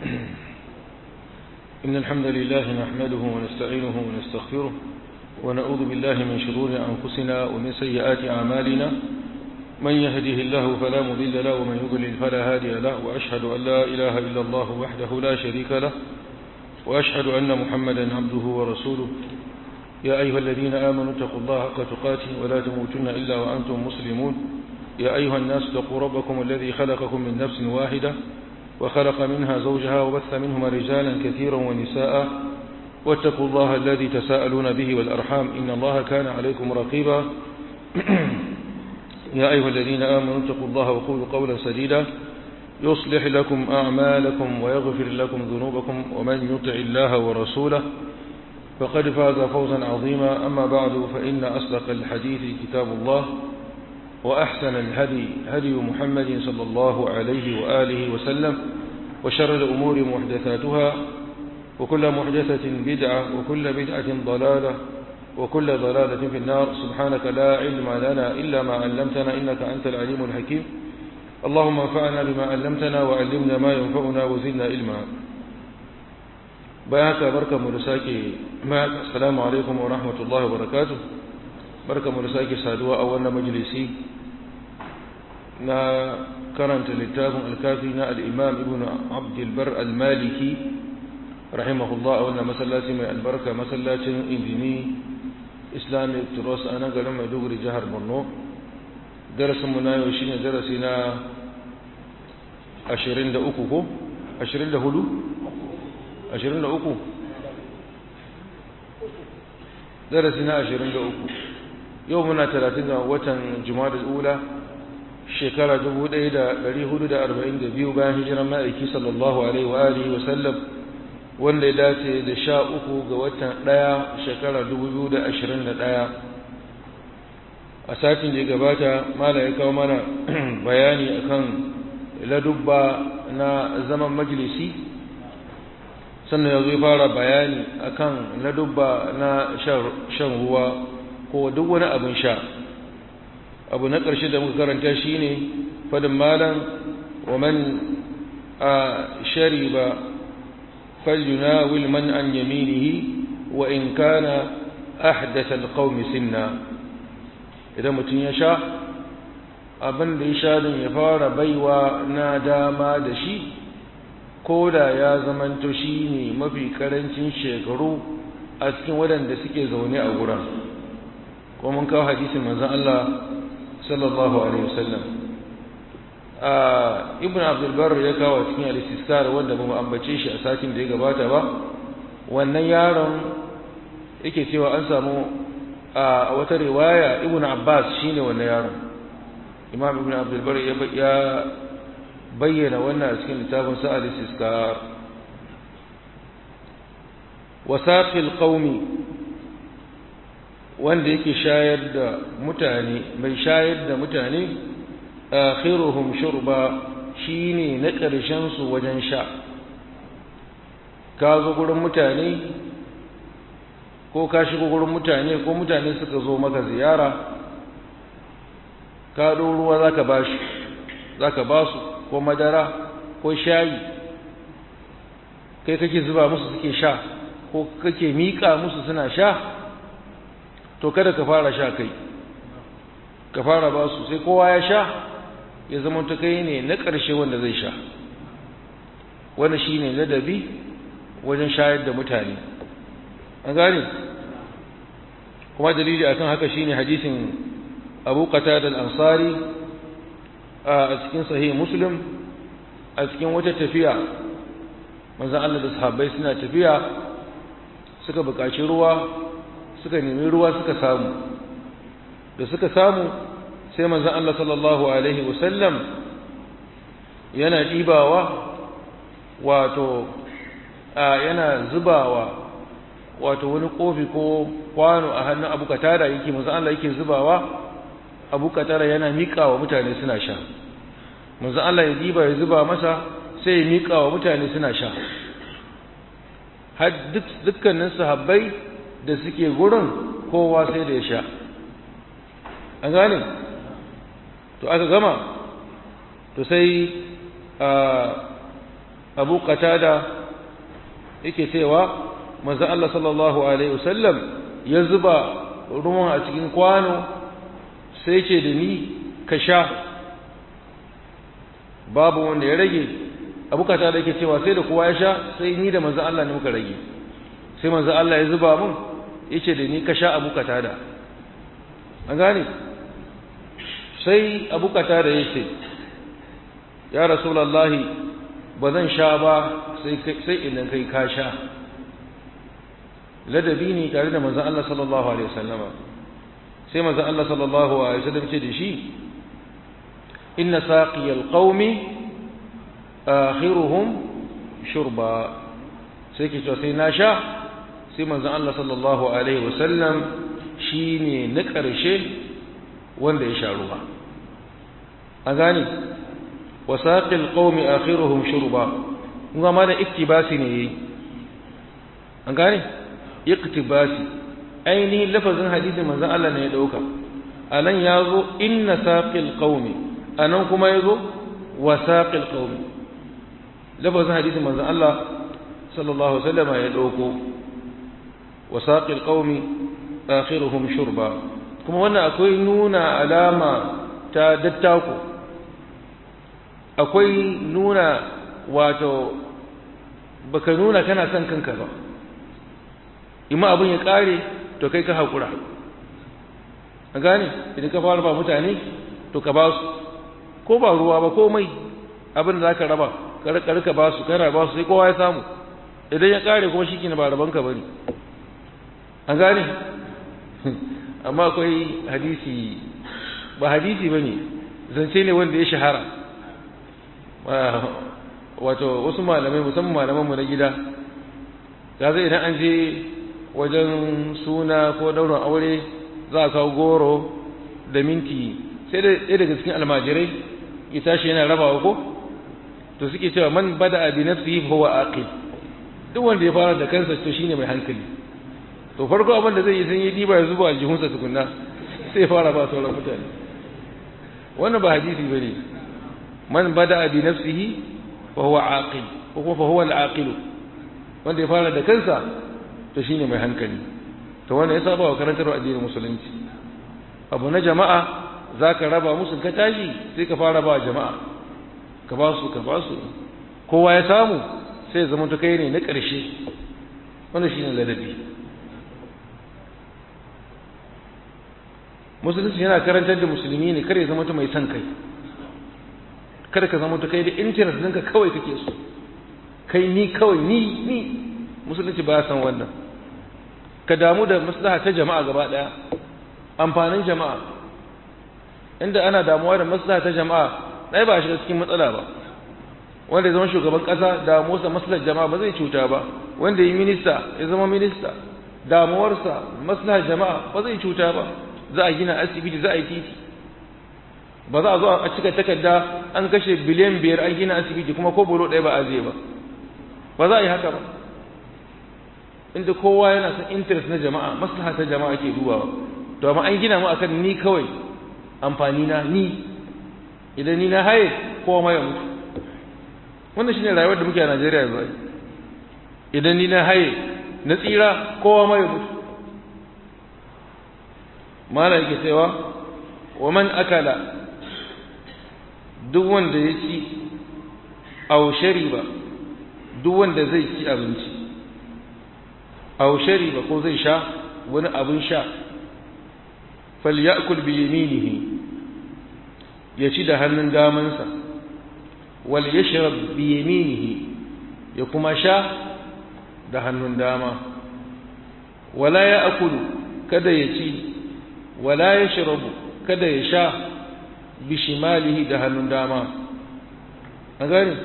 إن الحمد لله نحمده ونستعينه ونستغفره ونعوذ بالله من شرور أنفسنا ومن سيئات أعمالنا من يهده الله فلا مضل له ومن يضلل فلا هادي له وأشهد أن لا إله إلا الله وحده لا شريك له وأشهد أن محمدا عبده ورسوله يا أيها الذين آمنوا اتقوا الله حق تقاته ولا تموتن إلا وأنتم مسلمون يا أيها الناس اتقوا ربكم الذي خلقكم من نفس واحدة وخلق منها زوجها وبث منهما رجالا كثيرا ونساء واتقوا الله الذي تساءلون به والأرحام إن الله كان عليكم رقيبا يا أيها الذين آمنوا اتقوا الله وقولوا قولا سديدا يصلح لكم أعمالكم ويغفر لكم ذنوبكم ومن يطع الله ورسوله فقد فاز فوزا عظيما أما بعد فإن أصدق الحديث كتاب الله وأحسن الهدي هدي محمد صلى الله عليه وآله وسلم وشر الأمور محدثاتها وكل محدثة بدعة وكل بدعة ضلالة وكل ضلالة في النار سبحانك لا علم لنا إلا ما علمتنا إنك أنت العليم الحكيم اللهم انفعنا بما علمتنا وعلمنا ما ينفعنا وزدنا علما بياك بركة مرساكي معك السلام عليكم ورحمة الله وبركاته بركة مرساكي سادوا أولنا مجلسي na karanta littafin alkafi na al'imam ibn abdulbar al-maliki rahimahullah a wannan masallaci mai albarka masallacin injini islamic trust a nan garin maiduguri jihar borno darasinmu na yau shine darasi na 23 ko 24 23 darasi na 23 yau muna 30 ga watan juma'a ula shekara 1442 bayan hijiran ma'aiki sallallahu alaihi wa alihi wa sallam wanda ya dace da sha uku ga watan ɗaya shekara 2021 a satin da ya gabata mala ya kawo mana bayani akan ladubba na zaman majalisi sannan ya zo fara bayani akan ladubba na shan ruwa ko duk wani abin sha abu na ƙarshe da muka karanta shi ne fadin malam wa man a shariba falyunawil man an yaminihi wa in kana ahdatha alqawmi sinna idan mutum ya sha abin da ya sha din ya fara baiwa na dama da shi ko da ya zamanto shi ne mafi karancin shekaru a cikin waɗanda suke zaune a wurin ko mun kawo hadisin manzon Allah sallallahu alaihi wasallam ibn abdulbar ya kawo cikin al-istiskar wanda ba mu ambace shi a satin da ya gabata ba wannan yaron yake cewa an samu a wata riwaya ibn abbas shine wannan yaron imam ibn abdulbar ya bayyana wannan a cikin littafin sa al-istiskar wasaqil qaumi wanda yake shayar da mutane mai shayar da mutane akhiruhum shurba shine na ƙarshen su wajen sha ka zo gurin mutane ko ka shigo gurin mutane ko mutane suka zo maka ziyara ka ɗo ruwa zaka ba shi zaka ba su ko madara ko shayi kai kake zuba musu suke sha ko kake miƙa musu suna sha to kada ka fara sha kai ka fara ba su sai kowa ya sha ya zama ta kai ne na ƙarshe wanda zai sha wanda shi ne ladabi wajen shayar da mutane an gane kuma dalili akan haka shine hadisin abu qatada al-ansari a cikin sahih muslim a cikin wata tafiya manzon Allah da sahabbai suna tafiya suka buƙaci ruwa suka nemi ruwa suka samu da suka samu sai manzon Allah sallallahu alaihi wasallam yana ɗibawa wato yana zubawa wato wani kofi ko kwano a hannun abu katara yake manzon Allah yake zubawa abu katara yana miƙawa mutane suna sha manzon Allah ya diba ya zuba masa sai ya miƙawa mutane suna sha har dukkanin sahabbai da suke gurin kowa sai da ya sha an gane to aka gama to sai abu qatada yake cewa manzo Allah sallallahu alaihi wasallam ya zuba ruwan a cikin kwano sai ce da ni ka sha babu wanda ya rage abu qatada yake cewa sai da kowa ya sha sai ni da manzo Allah ne muka rage sai manzo Allah ya zuba mun yace da ni ka sha abu qatada an gane sai abu qatada yace ya rasulullahi ba zan sha ba sai idan kai ka sha ladabi ne tare da manzon Allah sallallahu alaihi wasallama sai manzon Allah sallallahu alaihi wasallam ce da shi inna saqiyal qaumi akhiruhum shurba sai ke cewa sai na sha sai manzon Allah sallallahu alaihi wasallam shine na ƙarshe wanda ya sha ruwa a gane wasaqil qaumi akhiruhum shurba kuma ma da iktibasi ne yayi an gane iktibasi ainihin lafazin hadisin manzon Allah ne ya dauka anan yazo inna saqil qaumi anan kuma yazo wasaqil qaumi lafazin hadisin manzon Allah sallallahu alaihi wasallam ya dauko wasaqil qaumi akhiruhum shurba kuma wannan akwai nuna alama ta dattako akwai nuna wato baka nuna kana son kanka ba imma abin ya kare to kai ka haƙura a gane idan ka fara ba mutane to ka ba su ko ba ruwa ba komai abin da za ka raba ka ba su kana ba su sai kowa ya samu idan ya kare kuma shi ba rabanka ba ne an gane amma akwai hadisi ba hadisi ba ne zance ne wanda ya shahara wato wasu malamai musamman malamanmu na gida ta zai idan an je wajen suna ko daurin aure za a kawo goro da minti sai da ɗaya daga cikin almajirai ya tashi yana rabawa ko to suke cewa man bada abi nafsihi fa huwa aqil duk wanda ya fara da kansa to shine mai hankali to farko abin da zai yi sun yi diba ya zuba aljihunsa tukunna sai ya fara ba sauran mutane wannan ba hadisi bane man bada bi nafsihi fa huwa aqil ko kuma fa huwa al-aqil wanda ya fara da kansa to shine mai hankali to wannan ya saba wa karantar addinin musulunci abu na jama'a zaka raba musu ka tashi sai ka fara ba jama'a ka ba su ka ba su kowa ya samu sai ya zama to kai ne na ƙarshe wannan shine ladabi musulunci yana karantar da musulmi ne kare zama mai son kai kada ka zama kai da internet ɗinka kawai kake so kai ni kawai ni ni musulunci ba san wannan ka damu da maslaha ta jama'a gaba ɗaya amfanin jama'a inda ana damuwa da maslaha ta jama'a ɗaya ba shiga cikin matsala ba wanda ya zama shugaban ƙasa damuwarsa maslahar jama'a ba zai cuta ba wanda ya yi minista ya zama minista damuwarsa maslahar jama'a ba zai cuta ba za a gina asibiti za a yi titi ba za a zo a cika takarda an kashe biliyan biyar an gina asibiti kuma ko bolo ɗaya ba a zai ba ba za a yi haka ba inda kowa yana son interest na jama'a maslaha ta jama'a ke dubawa to amma an gina mu akan ni kawai amfani na ni idan ni na haye kowa ma ya mutu wannan shine rayuwar da muke a Najeriya yanzu idan ni na haye na tsira kowa ma ya mutu mala yake cewa wa man akala duk wanda ya ci aw shariba duk wanda zai ci abinci aw shariba ko zai sha wani abin sha falyakul bi yaminihi ya ci da hannun damansa wal yashrab bi yaminihi ya kuma sha da hannun dama wala ya akulu kada ya ci wala ya shirabu kada ya sha bishimalihi da hannun dama an gani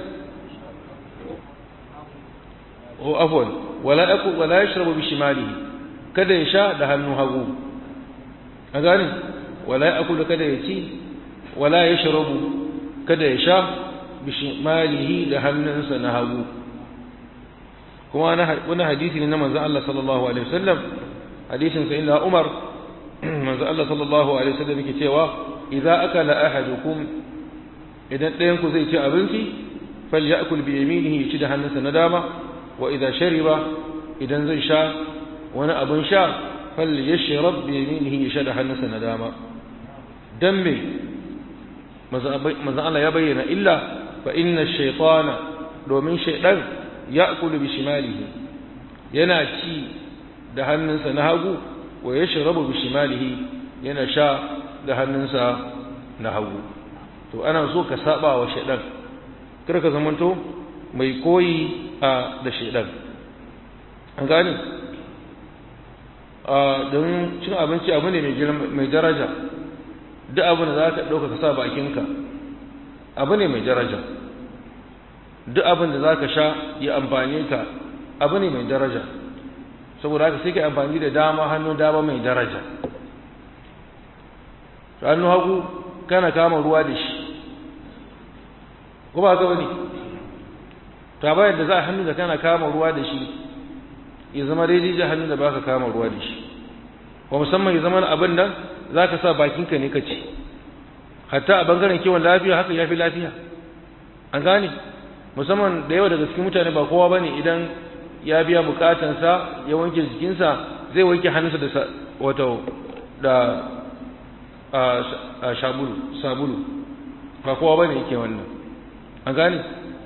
o afwan wala aku wala ya shirabu bishimalihi kada ya sha da hannun hagu an gani wala ya aku da kada ya ci wala ya shirabu kada ya sha bishimalihi da hannunsa na hagu kuma wani hadisi ne na manzon Allah sallallahu alaihi wasallam hadisin sayyidina Umar manzo Allah sallallahu alaihi wasallam yake cewa idza akala ahadukum idan ɗayan ku zai ci abinci falyakul bi yaminihi ya ci da hannunsa na dama wa idza shariba idan zai sha wani abin sha falyashrab bi yaminihi ya sha da hannunsa na dama dan me manzo Allah ya bayyana illa fa inna shaytana domin shaydan ya'kulu bi shimalihi yana ci da hannunsa na hagu wa yashrabu bi shimalihi yana sha da hannunsa na hagu to ana so ka saba wa shaydan kar ka zamanto mai koyi a da shaydan an gane a don cin abinci abu ne mai daraja duk abin da za ka ɗauka ka sa bakinka abu ne mai daraja duk abin da za ka sha ya amfani ka abu ne mai daraja saboda haka sai ka amfani da dama hannun dama mai daraja hannu hagu kana kama ruwa da shi ko ba ka bane ta bayan da za a hannu da kana kama ruwa da shi ya zama daidai da hannun da baka kama ruwa da shi wa musamman ya zama abin nan za ka sa bakinka ne ka ci hatta a bangaren kiwon lafiya haka ya fi lafiya an gane musamman da yawa daga cikin mutane ba kowa ba ne idan ya biya bukatansa ya wanke jikinsa zai wanke hannunsa da wato da sabulu sabulu ba kowa ba ne yake wannan an gane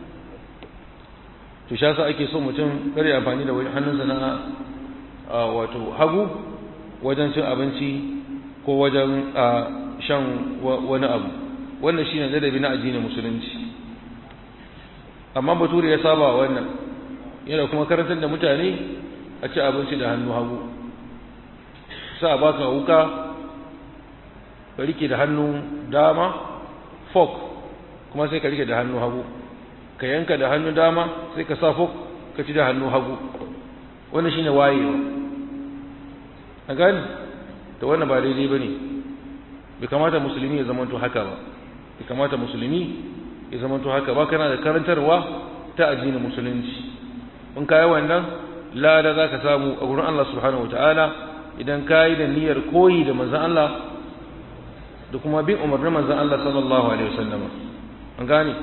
to sha sa ake so mutum kare amfani da hannunsa na wato hagu wajen cin abinci ko wajen shan wani abu wannan shine ladabi na addinin musulunci amma bature ya saba wannan yana kuma karantar da mutane a ci abinci da hannu hagu sa ba ka wuka ka rike da hannu dama fork kuma sai ka rike da hannu hagu ka yanka da hannu dama sai ka sa fork ka ci da hannu hagu wannan shine wayewa a gani da wannan ba daidai ba ne bai kamata musulmi ya zamanto haka ba bai kamata musulmi ya zamanto haka ba kana da karantarwa ta addinin musulunci in kayi wannan lada za ka samu a gurin Allah subhanahu ta'ala idan kayi da niyyar koyi da manzan Allah da kuma bin umarnin manzan Allah sallallahu alaihi wasallam an gane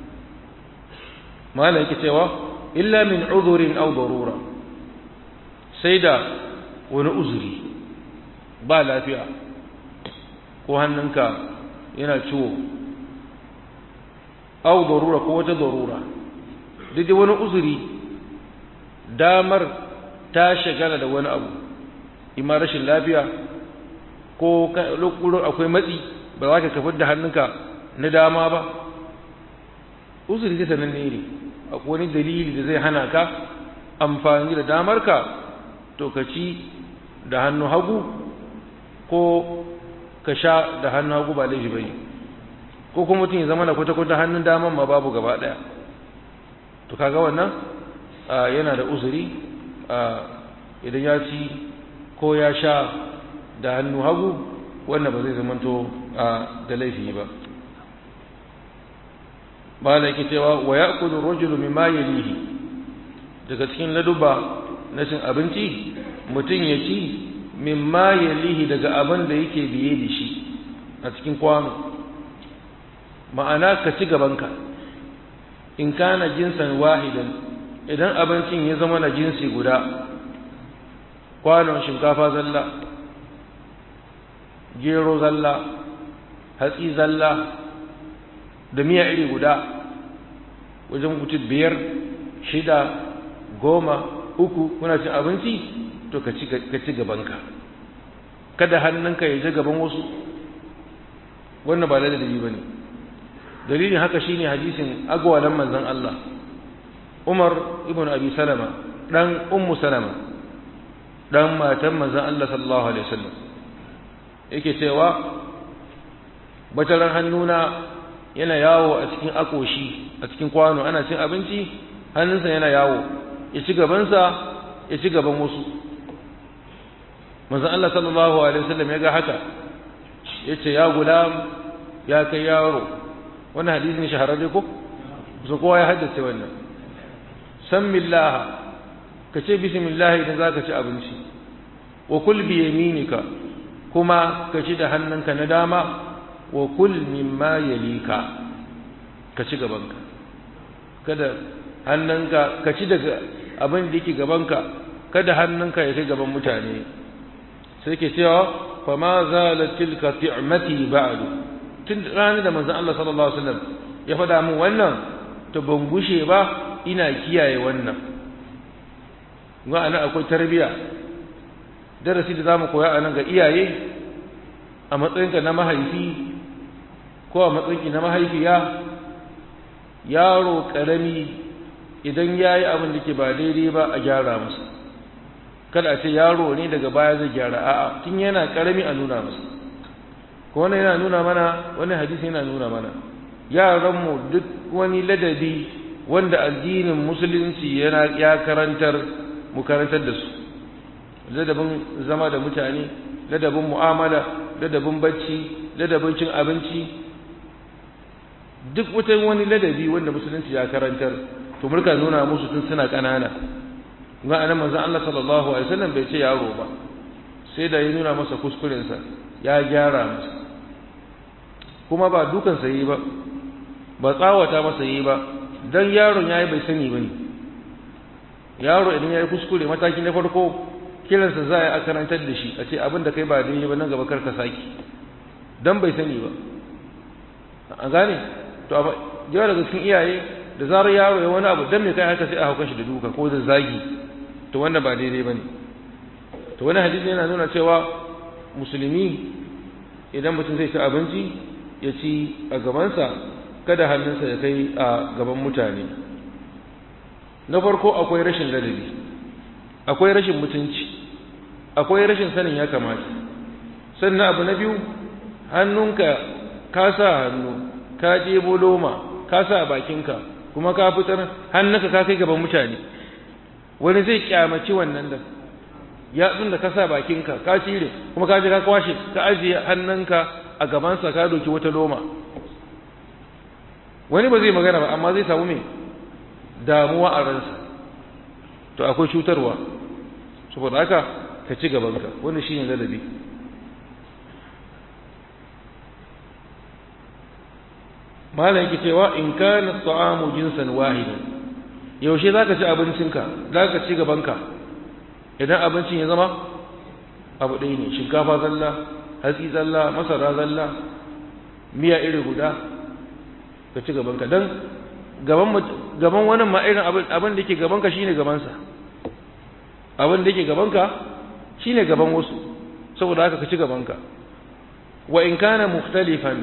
malam yake cewa illa min udhurin aw darura sai da wani uzuri ba lafiya ko hannunka yana ciwo au darura ko wata darura duk wani uzuri damar ta shagala da wani abu ima rashin lafiya ko lokurin akwai matsi ba za ka kafar da hannunka na dama ba uzuri ta nan ne akwai wani dalili da zai hana ka amfani da damarka to ka ci da hannu hagu ko ka sha da hannu hagu ba laifi bane ko kuma mutum ya zama da kwata-kwata hannun daman ma babu gaba daya to kaga wannan yana da uzuri idan ya ci ko ya sha da hannu hagu wannan ba zai zamanto da laifi ba ba da yake cewa wa ya'kulu rajulu mimma yalihi daga cikin laduba na cin abinci mutum ya ci mimma yalihi daga abin da yake biye da shi a cikin kwano ma'ana ka ci gabanka in kana jinsan wahidan idan abincin ya zama na jinsi guda kwanon shinkafa zalla gero zalla hatsi zalla da miya iri guda wajen mutum biyar shida goma uku kuna cin abinci to ka ci gabanka kada hannunka ya je gaban wasu wannan ba ladabi ba ne dalilin haka shine hadisin agwalan manzon Allah Umar ibn Abi Salama dan Ummu Salama dan matan manzon Allah sallallahu alaihi wasallam yake cewa bataran hannuna yana yawo a cikin akoshi a cikin kwano ana cin abinci hannunsa yana yawo ya ci gabansa ya ci gaban wasu manzon Allah sallallahu alaihi wasallam ya ga haka yace ya gulam ya kai yaro wannan hadisi ne shahararre ko su kowa ya haddace wannan sammillah ka ce bismillah idan zaka ci abinci wa kul bi yaminika kuma ka ci da hannunka na dama wa kul mimma yalika ka ci gabanka kada hannunka ka ci daga abin da yake gabanka kada hannunka ya kai gaban mutane sai ke cewa fa ma zalat tilka ti'mati ba'du tun ranar da manzon Allah sallallahu alaihi wasallam ya faɗa min wannan to ban gushe ba ina kiyaye wannan ga anan akwai tarbiya darasi da zamu koya anan ga iyaye a matsayinka na mahaifi ko a matsayinki na mahaifiya yaro karami idan yayi abin da ke ba daidai ba a gyara masa kada a ce yaro ne daga baya zai gyara a'a tun yana karami a nuna masa ko wannan yana nuna mana wani hadisi yana nuna mana yaranmu duk wani ladabi wanda addinin musulunci yana ya karantar mu karantar da su ladabin zama da mutane ladabin mu'amala ladabin bacci ladabin cin abinci duk wata wani ladabi wanda musulunci ya karantar to murka nuna musu tun suna ƙanana ga anan manzon Allah sallallahu alaihi wasallam bai ce yaro ba sai da ya nuna masa kuskurensa ya gyara masa kuma ba dukan sa yi ba ba tsawata masa yi ba dan yaron yayi bai sani bane yaro idan yayi kuskure mataki na farko kiransa za a karantar da shi a ce abin da kai ba daidai ba nan gaba kar ka saki dan bai sani ba an gane to amma yawa daga cikin iyaye da zarar yaro ya wani abu dan me kai haka sai a hauka shi da duka ko da zagi to wannan ba daidai bane to wani hadisi yana nuna cewa musulmi idan mutum zai ci abinci ya ci a gabansa kada hannunsa ya kai a gaban mutane na farko akwai rashin ladabi akwai rashin mutunci akwai rashin sanin ya kamata sannan abu na biyu hannunka ka sa hannu ka ɗebo loma ka sa bakinka kuma ka fitar hannunka ka kai gaban mutane wani zai kyamaci wannan da yatsun da ka sa bakinka ka cire kuma ka je ka kwashe ka ajiye hannunka a gabansa ka doki wata loma wani ba zai magana ba amma zai samu mai damuwa a ransa to akwai cutarwa saboda haka ka ci gabanka wannan shine ladabi malam yake cewa in kana ta'amu jinsan wahidan yaushe zaka ci abincinka zaka ci gabanka idan abincin ya zama abu ɗaya ne shinkafa zalla hatsi zalla masara zalla miya iri guda ka ci gabanka dan gaban gaban wannan ma irin abin da yake gabanka shine gabansa abin da yake gabanka shine gaban wasu saboda haka ka ci gabanka wa in kana mukhtalifan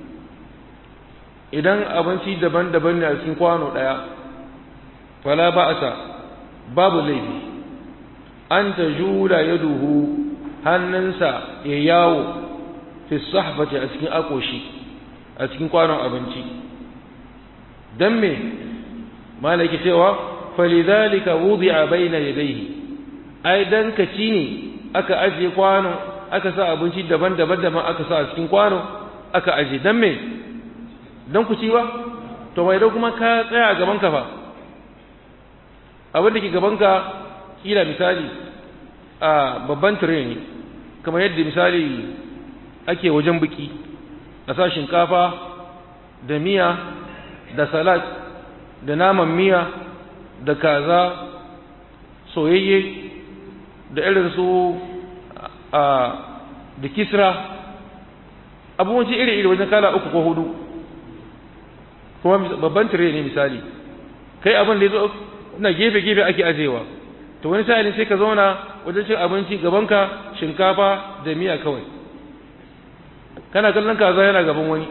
idan abinci daban-daban ne a cikin kwano daya fala ba'sa babu laifi an tajula yaduhu hannunsa ya yawo fi sahbati a cikin akoshi a cikin kwanon abinci dan me malaki cewa falidhalika wudi'a baina yadayhi ai dan kaci ne aka ajiye kwano aka sa abinci daban-daban da aka sa a cikin kwano aka ajiye dan me dan ku ci ba to mai da kuma ka tsaya a gaban ka fa abin da ke gaban ka kila misali a babban tire ne kamar yadda misali ake wajen biki a sa shinkafa da miya da salat da naman miya da kaza soyayye da irin su a da kisra abubuwanci iri-iri wajen kala uku ko hudu kuma babban tire ne misali kai abin da ya zo na gefe-gefe ake ajewa to wani sa'ilin sai ka zauna wajen cin abinci gabanka shinkafa da miya kawai kana kallon kaza yana gaban wani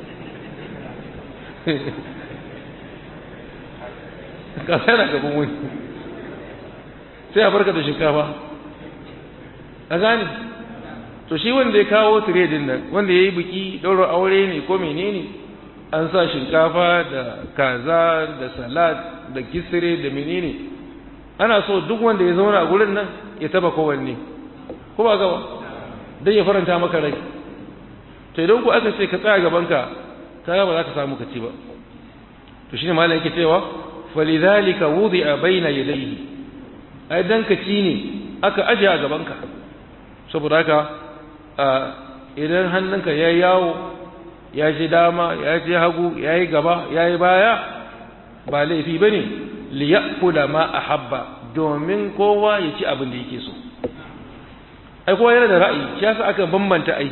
kaza yana gaban wani sai a barka da shinkafa a gane to shi wanda ya kawo tiredin nan wanda ya yi biki ɗaurar aure ne ko menene an sa shinkafa da kaza da salad da kisire da menene ana so duk wanda ya zauna a gurin nan ya taba kowanne ko ba gaba don ya faranta maka rai to idan ku aka ce ka tsaya gabanka ka ba za ka samu ka ci ba to shine malam yake cewa falidhalika wudi'a baina yadayhi ai dan ka ci ne aka aje a gabanka saboda haka idan hannunka ya yawo ya ji dama ya ji hagu ya yi gaba ya yi baya ba laifi bane li ya'kula ma ahabba domin kowa ya ci abin da yake so ai kowa yana da ra'ayi shi yasa aka bambanta ai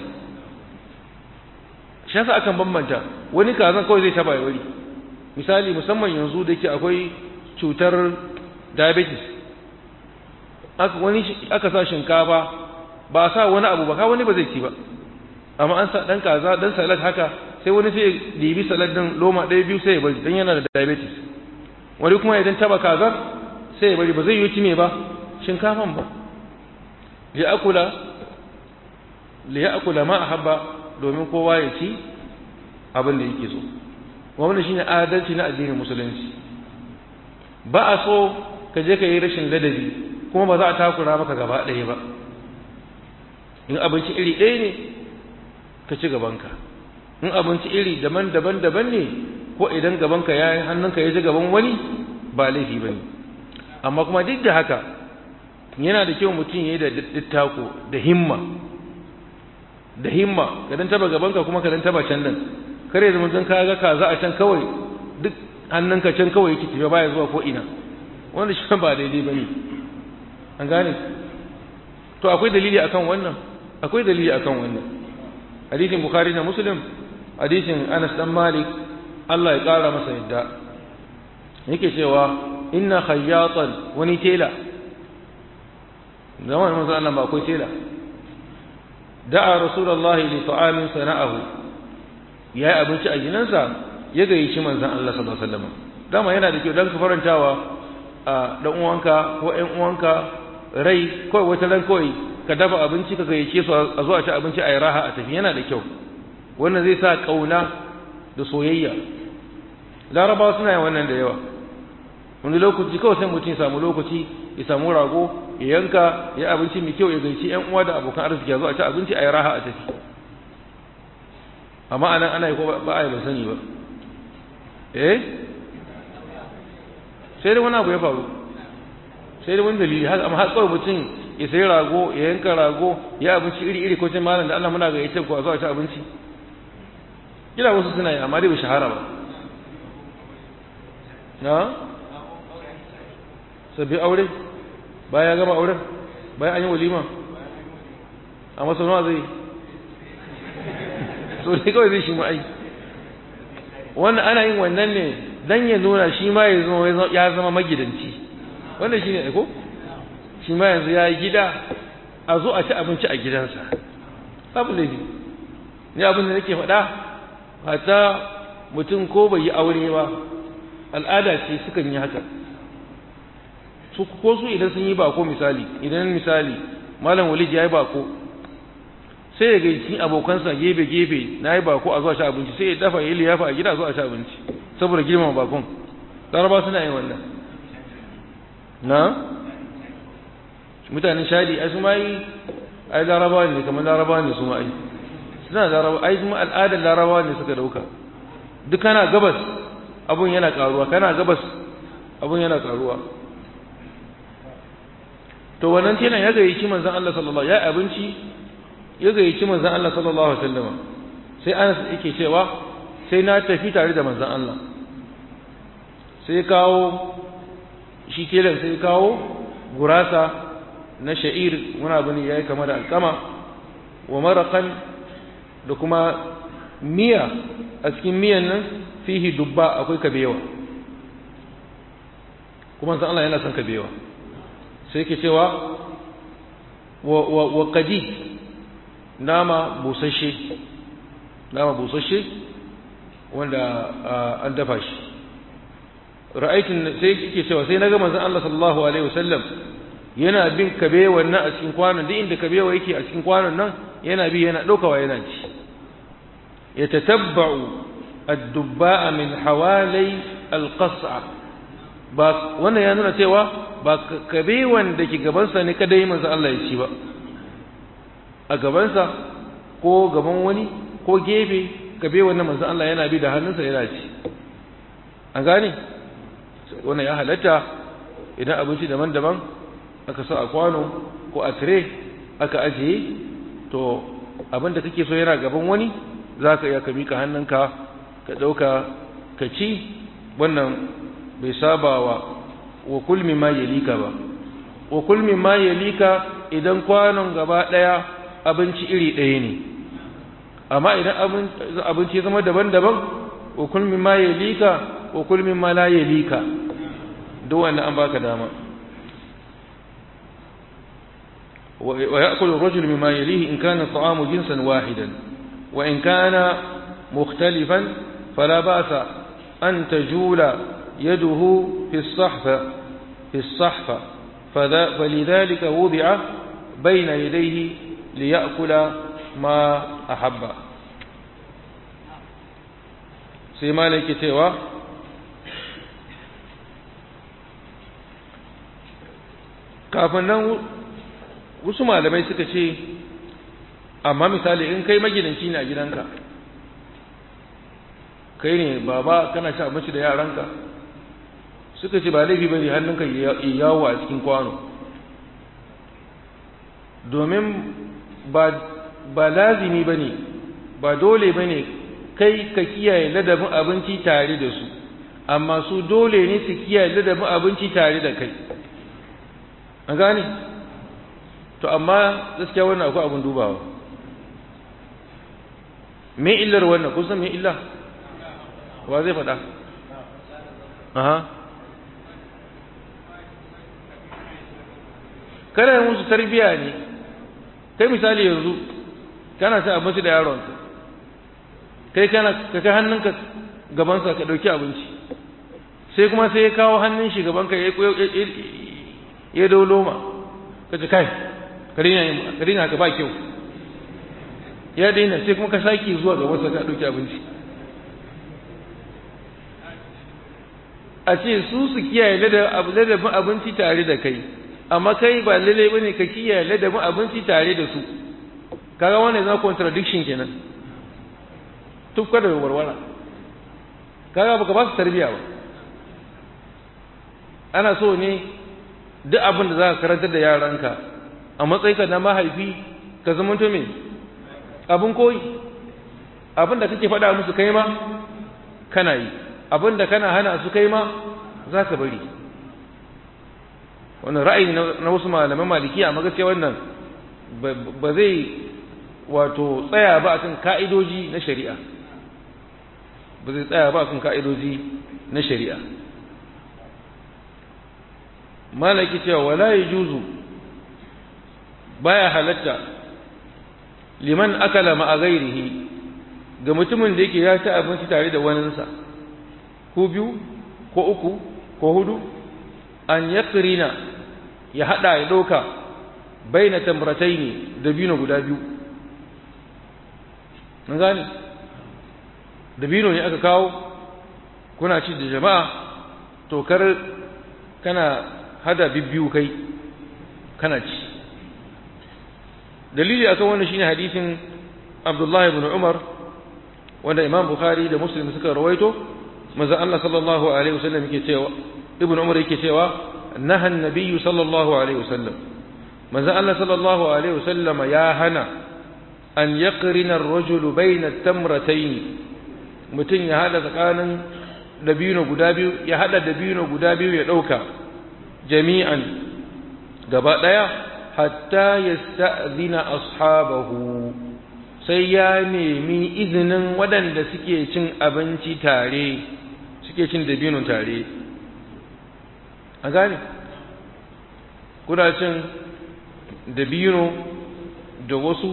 shi yasa aka bambanta wani kazan kawai zai taba wari misali musamman yanzu da yake akwai cutar diabetes aka wani aka sa shinkafa ba a sa wani abu ba ka wani ba zai ci ba amma an sa dan kaza dan salad haka sai wani sai dibi salad din loma ɗaya biyu sai ya bari dan yana da diabetes wani kuma idan taba kaza sai ya bari ba zai yi ci me ba shinkafan ba li akula li akula ma ahabba domin kowa ya ci abin da yake so wannan shine adalci na addinin musulunci ba a so ka je ka yi rashin ladabi kuma ba za a takura maka gaba ɗaya ba in abinci iri ɗaya ne ka ci gabanka in abinci iri daban-daban daban ne ko idan gabanka ya yi hannunka ya ji gaban wani ba laifi ba ne amma kuma duk da haka yana da kyau mutum ya yi da dittako da himma da himma ka dan taba gabanka kuma ka dan taba can nan kare zama zan kaga kaza a can kawai duk hannunka can kawai yake tafiya baya zuwa ko ina wanda shi ba daidai bane an gane to akwai dalili akan wannan akwai dalili akan wannan hadisin bukhari da muslim hadisin anas dan malik Allah ya kara masa yadda yake cewa inna khayyatan wani tela zaman manzo Allah ba akwai tela da'a rasulullahi li ta'amin sana'ahu yayi abinci a gidansa ya gayyaci manzon Allah sallallahu alaihi wasallam dama yana da kyau dan ka farantawa a dan uwanka ko ƴan uwanka rai kawai wata ran kawai ka dafa abinci ka gayyace su a zo a ci abinci a yi raha a tafi yana da kyau wannan zai sa kauna da soyayya larabawa suna yin wannan da yawa wani lokaci kawai sai mutum ya samu lokaci ya samu rago ya yanka ya abinci mai kyau ya gaici yan uwa da abokan arziki ya zo a ci abinci a yi raha a tafi amma anan ana yi ko ba a yi ban sani ba eh sai dai wani abu ya faru sai dai wani dalili haka amma har kawai mutum ya sayi rago ya yanka rago ya abinci iri iri ko cin malam da Allah muna ga yace ko a zo a ci abinci kila wasu suna yi amma dai bai shahara ba na sabbi aure bayan ya gama auren bayan an yi walima a masaunawa zai so ne kawai zai shi ma'ai wannan ana yin wannan ne don ya nuna shi ma ya zama magidanci wannan shi ne ko shi ma yanzu ya yi gida a zo a ci abinci a gidansa babu laifi ne abin da nake faɗa hata mutum ko bai yi aure ba al'ada ce sukan yi haka su ko su idan sun yi bako misali idan misali malam walid ya yi bako sai ya gaici abokansa gefe gefe na yi bako a zuwa ci abinci sai ya dafa ya liyafa a gida zuwa ci abinci saboda girmama bakon laraba suna yin wannan na mutanen shadi ai su ma yi ai laraba ne kamar laraba ne su ma ai suna laraba ai kuma al'adar laraba ne suka dauka duk kana gabas abun yana karuwa kana gabas abun yana karuwa to wannan telan ya gayyaci manzon Allah sallallahu alaihi ya abinci ya gayyaci manzon Allah sallallahu alaihi wasallam sai Anas yake cewa sai na tafi tare da manzon Allah sai kawo shi telan sai kawo gurasa na sha'ir muna bani yayi kamar alkama wa maraqan da kuma miya a cikin miyan nan fihi dubba akwai kabewa kuma san Allah yana son kabewa sai ke cewa wa wa wa qadi nama busasshe nama busasshe wanda an dafa shi ra'aytin sai yake cewa sai naga manzon Allah sallallahu alaihi wasallam yana bin kabewa nan a cikin kwanon duk inda kabewa yake a cikin kwanon nan yana bi yana daukawa yana ci يتتبع الدباء من حوالي القصعة ba wannan ya nuna cewa ba kabewan da ke gabansa ne kadai manzo Allah ya ci ba a gabansa ko gaban wani ko gefe kabewan na manzo Allah yana bi da hannunsa yana ci an gane wannan ya halatta idan abinci daban-daban aka sa a kwano ko a tire aka ajiye to abin da kake so yana gaban wani za ka iya ka mika hannunka ka ɗauka ka ci wannan bai sabawa wa kulmi ma yalika ba wa kulmi ma yalika idan kwanon gaba daya abinci iri ɗaya ne amma idan abinci zama daban-daban wa kulmi ma yalika wa kulmi ma la yalika duk wannan an baka dama wa ya'kulu ar-rajulu mimma yalihi in kana at-ta'amu jinsan wahidan wa in kana mukhtalifan fala ba'sa an tajula yaduhu fi as-sahfa fi as-sahfa فلذلك وضع بين يديه ليأكل ما أحب سيما لك تيوا kafin nan wasu malamai suka ce amma misali in kai magidanci ne a gidanka kai ne baba kana ci abinci da yaranka suka ce ba laifi bane hannunka yawo a cikin kwano domin ba lazimi bane ba dole bane kai ka kiyaye ladabin abinci tare da su amma su dole ne su kiyaye ladabin abinci tare da kai an gane to amma gaskiya wannan akwai abin dubawa me illar wannan kun san me illa wa zai faɗa aha kana yi musu tarbiya ne kai misali yanzu kana ci abinci da yaronka kai kana ka kai hannunka gabansa ka ɗauki abinci sai kuma sai ya kawo hannun shi gabanka ya ya dau loma ka ce kai ka daina haka ba kyau ya daina sai kuma ka sake zuwa gabansa ka ɗauki abinci a ce su su kiyaye ladabin abinci tare da kai amma kai ba lalle bane ka kiyaye ladabin abinci tare da su kaga wannan zama contradiction kenan tufka da warwara kaga baka ba su tarbiya ba ana so ne duk abin da za ka karantar da yaranka a matsayinka na mahaifi ka zamanto me abin koyi abin da kake faɗa musu kai ma kana yi abin da kana hana su kai ma za ka bari wannan ra'ayi na wasu malaman maliki amma gaskiya wannan ba zai wato tsaya ba akan ka'idoji na shari'a ba zai tsaya ba akan ka'idoji na shari'a malaki cewa wala yajuzu baya halatta liman akala ma'a ghairihi ga mutumin da yake ya ci abinci tare da waninsa ko biyu ko uku ko hudu an yakrina ya hada ya doka baina tamrataini dabino guda biyu mun gane dabino ne aka kawo kuna ci da jama'a to kar kana hada bibbiyu kai kana ci dalili akan wannan shine hadisin Abdullah ibn Umar wanda Imam Bukhari da Muslim suka rawaito manzo Allah sallallahu alaihi wasallam yake cewa Ibn Umar yake cewa naha an-nabiy sallallahu alaihi wasallam manzo Allah sallallahu alaihi wasallam ya hana an yaqrina ar-rajul bayna at-tamratayn mutun ya hada tsakanin dabino guda biyu ya hada dabino guda biyu ya dauka jami'an gaba daya hatta yasta'zina ashabahu sai ya nemi izinin waɗanda suke cin abinci tare suke cin dabino tare a gane kuna cin dabino da wasu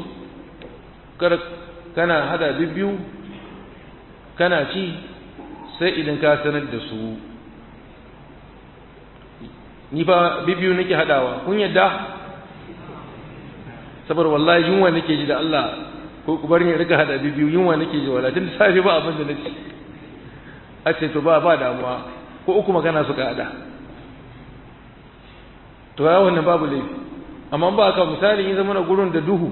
kana hada bibbiyu kana ci sai idan ka sanar da su ni ba bibbiyu nake hadawa kun yadda saboda wallahi yunwa nake ji da Allah ko ku bar ni rika hada bibbiyu yunwa nake ji wala tun safe ba abin da nake a ce to ba ba damuwa ko uku magana suka hada to ya wannan babu laifi amma ba ka misali in zama na gurin da duhu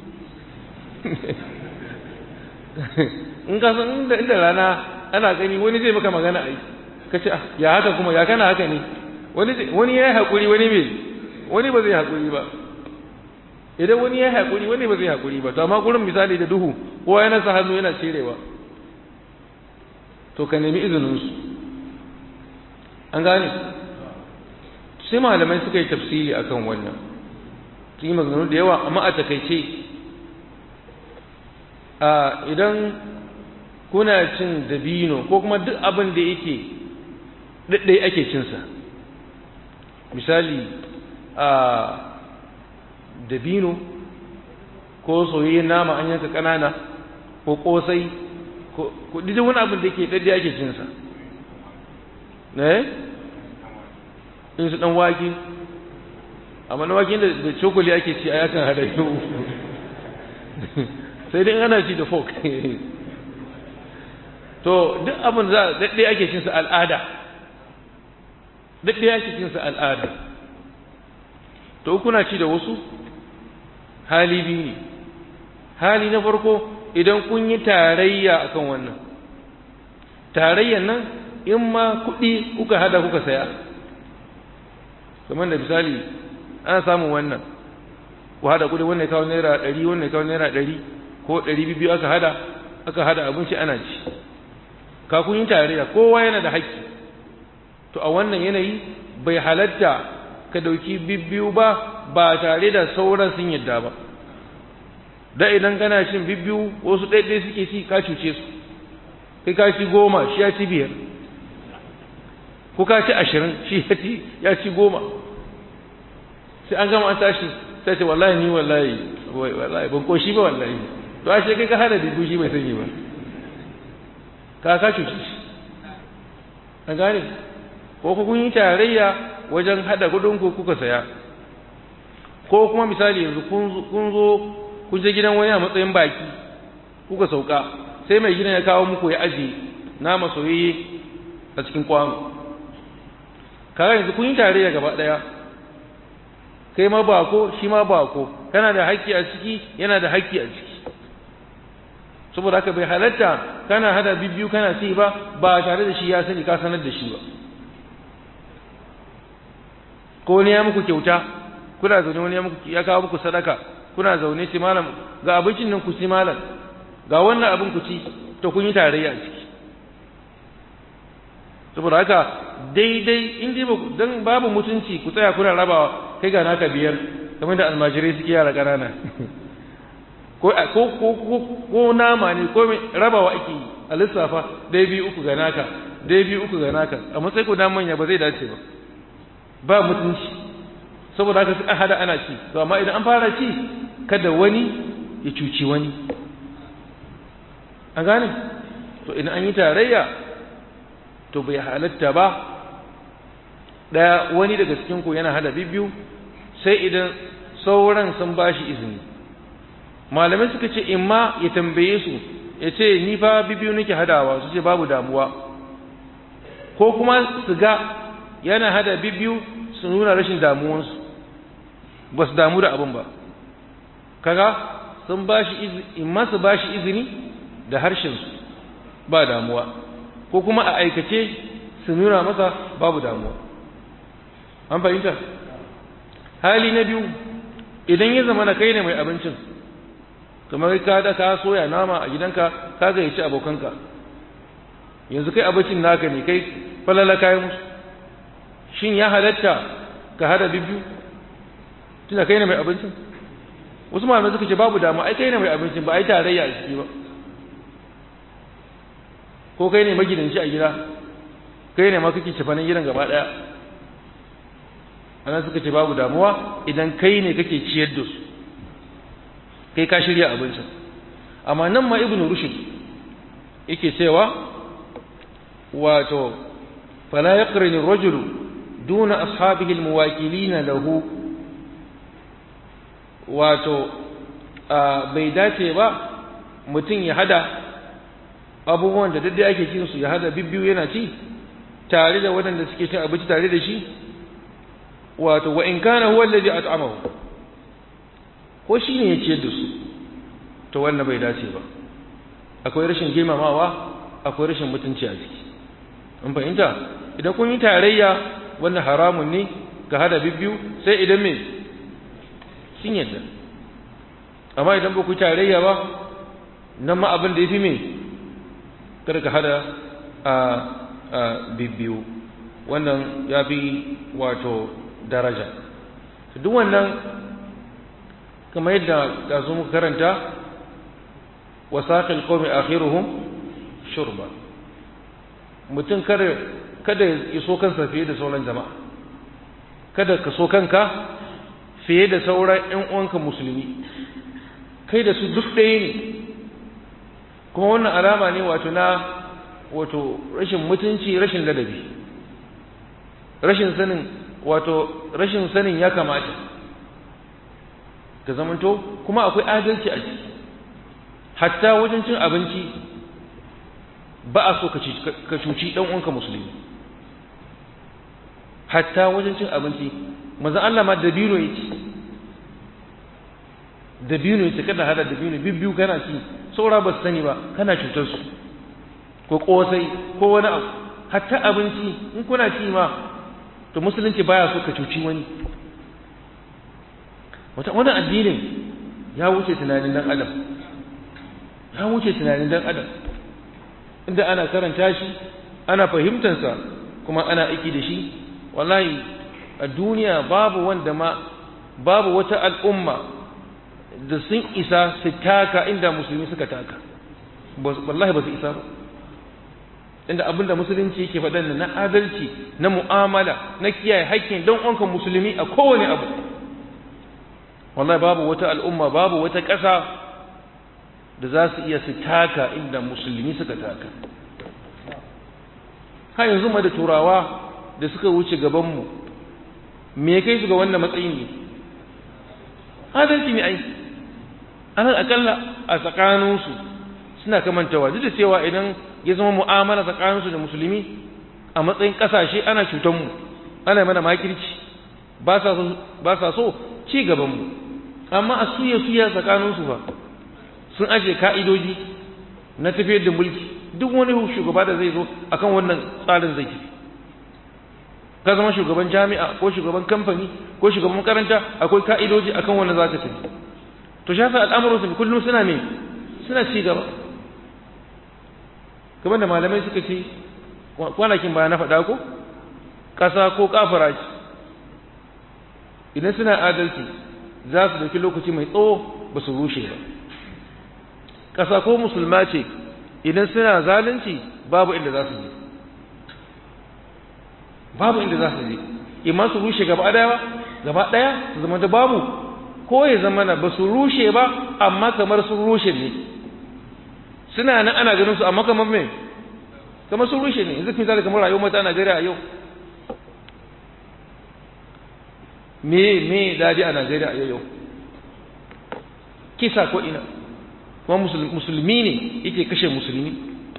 in ka san inda inda rana ana gani wani zai maka magana ai ka ce ya haka kuma ya kana haka ne wani wani ya yi hakuri wani bai wani ba zai hakuri ba idan wani ya yi hakuri wani ba zai hakuri ba to amma gurin misali da duhu kowa yana sa hannu yana cirewa to ka nemi izinin su an gane sai malamai suka yi tafsiri akan wannan sun yi maganganu da yawa amma a takaice a idan kuna cin dabino ko kuma duk abin da yake ɗaɗɗai ake cinsa misali a dabino ko soyayyen nama an yanka ƙanana ko ƙosai ko duk wani abin da yake ɗaɗɗai ake cinsa ne in su ɗan wake amma na wake da cokali ake ci a yakan hada yau sai dai ana ci da fork to duk abin za daɗe ake cinsa al'ada daɗe ake cinsa al'ada to kuna ci da wasu hali biyu ne hali na farko idan kun yi tarayya akan wannan tarayyan nan in ma kuɗi kuka hada kuka saya kamar da misali ana samun wannan ku hada kuɗi wannan kawo naira ɗari wannan kawo naira ɗari ko ɗari biyu aka hada aka hada abinci ana ci ka kun yi tarayya kowa yana da haƙƙi to a wannan yanayi bai halatta ka dauki bibbiyu ba ba tare da sauran sun yadda ba da idan kana cin bibbiyu wasu ɗaiɗai suke ci ka cuce su kai ka ci goma shi ya ci biyar ko ka ci ashirin shi ya ci ya ci goma sai an gama an tashi sai ce wallahi ni wallahi wallahi ban koshi ba wallahi to a kai ka hada bibbiyu shi bai sani ba ka ka cuce shi an gane ko kun yi tarayya wajen hada kudinku kuka saya ko kuma misali yanzu kun zo kun je gidan wani a matsayin baki kuka sauka sai mai gidan ya kawo muku ya aje nama soyayye a cikin kwano kaga yanzu kun yi tarayya gaba daya kai ma bako shi ma bako kana da haƙƙi a ciki yana da haƙƙi a ciki saboda haka bai halatta kana hada bibbiyu kana ci ba ba tare da shi ya sani ka sanar da shi ba ko ne ya muku kyauta kuna zaune wani ya muku ya kawo muku sadaka kuna zaune ce malam ga abincin nan ku ci malam ga wannan abin ku ci to kun yi tarayya a ciki saboda haka daidai in dai ba dan babu mutunci ku tsaya kuna rabawa kai ga naka biyar kamar da almajirai suke yara ƙanana ko ko ko ko nama ne ko rabawa ake yi a lissafa dai biyu uku ga naka dai biyu uku ga naka a matsayin ku dan manya ba zai dace ba ba mutunci saboda haka suka hada ana ci to amma idan an fara ci kada wani ya cuci wani an gane to idan an yi tarayya to bai halatta ba daya wani daga cikin ku yana hada bibbiyu sai idan sauran sun bashi izini malamai suka ce imma ya tambaye su ya ce ni fa bibbiyu nake hadawa su ce babu damuwa ko kuma su ga yana hada bibbiyu su nuna rashin damuwansu ba su damu da abin ba kaga sun ba shi in su ba shi izini da harshensu ba damuwa ko kuma a aikace su nuna masa babu damuwa an fahimta hali na biyu idan ya zama na kai ne mai abincin kamar ka da ka soya nama a gidanka ka gayyaci abokanka yanzu kai abincin naka ne kai falala kayan musu shin ya halatta ka hada bibbiyu tunda kai ne mai abincin wasu malamai suka ce babu dama ai kai ne mai abincin ba ai tarayya a ciki ba ko kai ne magidanci a gida kai ne ma kake cefanen gidan gaba daya ana suka ce babu damuwa idan kai ne kake ciyar da su kai ka shirya abincin amma nan ma ibnu rushd yake cewa wato fala yaqrin ar-rajulu duna ashabihi al-muwakilina lahu wato bai dace ba mutum ya hada abubuwan da daddai ake cin su ya hada bibbiyu yana ci tare da waɗanda suke cin abinci tare da shi wato wa in kana huwa allazi at'amahu ko shi ne ya ciyar da su to wannan bai dace ba akwai rashin girmamawa akwai rashin mutunci a ciki in fahimta idan kun yi tarayya wannan haramun ne ka hada bibbiyu sai idan me sun yadda amma idan ba ku tarayya ba nan ma abin da ya fi me kada ka hada a bibbiyu wannan ya fi wato daraja duk wannan kamar yadda ga su muka karanta wasaƙil qawmi akhiruhum shurba mutum kada kada ya so kansa fiye da sauran jama'a kada ka so kanka fiye da sauran ƴan uwanka musulmi kai da su duk ɗaya ne kuma wannan alama ne wato na wato rashin mutunci rashin ladabi rashin sanin wato rashin sanin ya kamata ka zamanto kuma akwai adalci a ciki hatta wajen cin abinci ba a so ka cuci ɗan uwanka musulmi hatta wajen cin abinci maza Allah ma dabino ya ci dabino ya ci kada hada dabino bibbiyu kana ci saura ba su sani ba kana cutar su ko kosai ko wani abu hatta abinci in kuna ci ma to musulunci baya so ka cuci wani wata wannan addinin ya wuce tunanin dan adam ya wuce tunanin dan adam inda ana karanta shi ana fahimtansa kuma ana aiki da shi wallahi a duniya babu wanda ma babu wata al'umma da sun isa su taka inda musulmi suka taka wallahi ba su isa ba inda abinda musulunci yake faɗan na adalci na mu'amala na kiyaye haƙƙin don onkan musulmi a kowane abu wallahi babu wata al'umma babu wata ƙasa da za su iya su taka inda musulmi suka taka har yanzu ma da turawa da suka wuce gabanmu me kai su ga wannan matsayin ne adalci ne ai alal akalla a tsakaninsu suna kamantawa duk da cewa idan ya zama mu'amala tsakaninsu da musulmi a matsayin ƙasashe ana cutanmu ana mana makirci ba sa so ci gabanmu amma a suya suya tsakaninsu ba sun aje ka'idoji na tafiyar da mulki duk wani shugaba da zai zo akan wannan tsarin zai tafi ka zama shugaban jami'a ko shugaban kamfani ko shugaban makaranta akwai ka'idoji akan wannan za ka tafi to shafi al'amuransu kullum suna ne suna ci gaba kamar da malamai suka ce kwanakin baya na faɗa ko ƙasa ko kafara ce idan suna adalci za su dauki lokaci mai tsawo ba su rushe ba ƙasa ko musulma ce idan suna zalunci babu inda za su je babu inda za su je imma su rushe gaba ɗaya ba gaba ɗaya su zama da babu ko ya zama na ba su rushe ba amma kamar sun rushe ne suna nan ana ganin su amma kamar me kamar sun rushe ne yanzu misali kamar rayuwar mata a Najeriya a yau me me daji a Najeriya a yau kisa ko ina kuma musulmi ne yake kashe musulmi